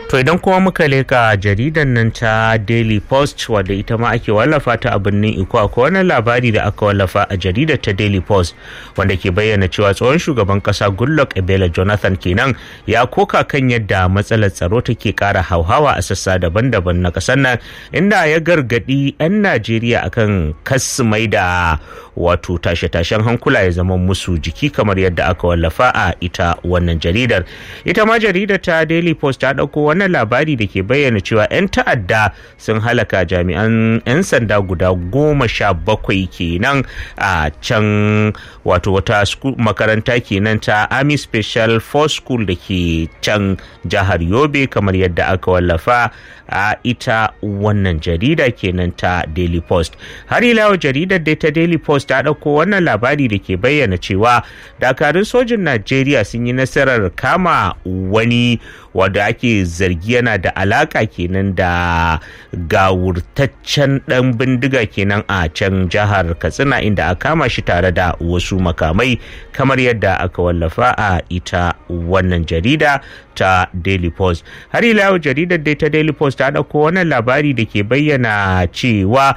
To idan kuma muka leka jaridan nan ta Daily Post wadda ita ma ake wallafa ta a birnin Iko akwai wani labari da aka wallafa a jaridar ta Daily Post wanda ke bayyana cewa tsohon shugaban kasa Goodluck Ebele Jonathan kenan ya koka kan yadda matsalar tsaro take kara hauhawa a sassa daban-daban na kasar nan inda ya gargadi 'yan Najeriya akan kasu mai da wato tashe-tashen hankula ya zama musu jiki kamar yadda aka wallafa a ita wannan jaridar ita ma jaridar ta Daily Post ta ɗauko wannan labari da ke bayyana cewa 'yan ta'adda sun halaka jami'an 'yan sanda guda goma sha bakwai kenan a can wato wata makaranta kenan ta army special force school da ke can jihar yobe kamar yadda aka wallafa a ita wannan jarida kenan ta daily post har ila jaridar dai ta daily post ta ɗauko wannan labari da ke bayyana cewa dakarun sojin najeriya sun yi nasarar kama wani wadda ake zargi yana da alaka kenan da gawurtaccen dan bindiga kenan a can jihar katsina inda a kama shi tare da wasu makamai kamar yadda aka wallafa a ita wannan jarida ta daily post har ila yau jaridar dai ta daily post ta ɗauko wannan labari da ke bayyana cewa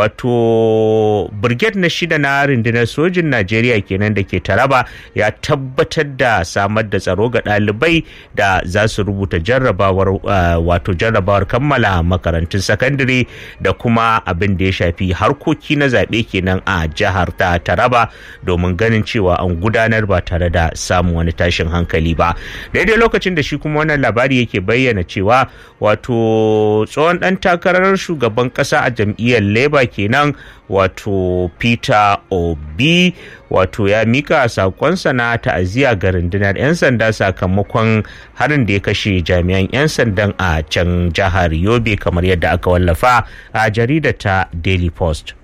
wato brigade na shida na rundunar sojin najeriya kenan da ke taraba ya tabbatar da samar da tsaro ga ɗalibai da za su rubuta jarrabawar wato jarrabawar kammala makarantun sakandare da kuma abin da ya shafi harkoki na zaɓe kenan a jihar ta taraba domin ganin cewa an gudanar ba tare da samun wani tashin hankali ba daidai lokacin da shi kuma wannan labari yake bayyana cewa wato tsohon ɗan takarar shugaban ƙasa a jam'iyyar labour kenan wato peter obi wato ya mika sakonsa na ta'aziyya ga rundunar 'yan sanda sakamakon harin da ya kashe jami'an 'yan sandan a can jihar yobe kamar yadda aka wallafa a jaridar ta daily post